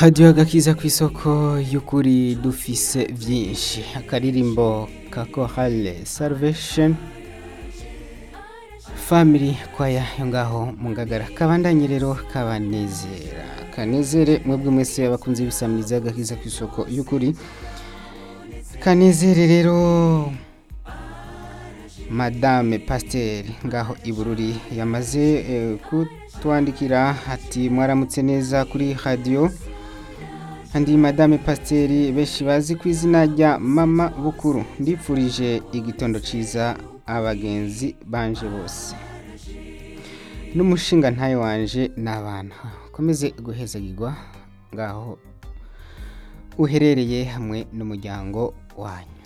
radiyo agakiza ku isoko y'ukuri dufise byinshi akaririmbo ka kohale salvation family kwaya yo ngaho mu ngagara kabandanye rero kabanezera kanezere mwebwe mwese abakunzi b'isamiriza agakiza ku isoko y'ukuri kanezere rero madame pasiteri ngaho ibururi yamaze eh, kutwandikira ati mwaramutse neza kuri radiyo andi madame pasiteri benshi bazi ku izina rya mama bukuru ndipfurije igitondo cyiza abagenzi banje bose n'umushinga ntayo wanje n'abana ukomeze guhezagirwa ngaho uherereye hamwe n'umuryango wanyu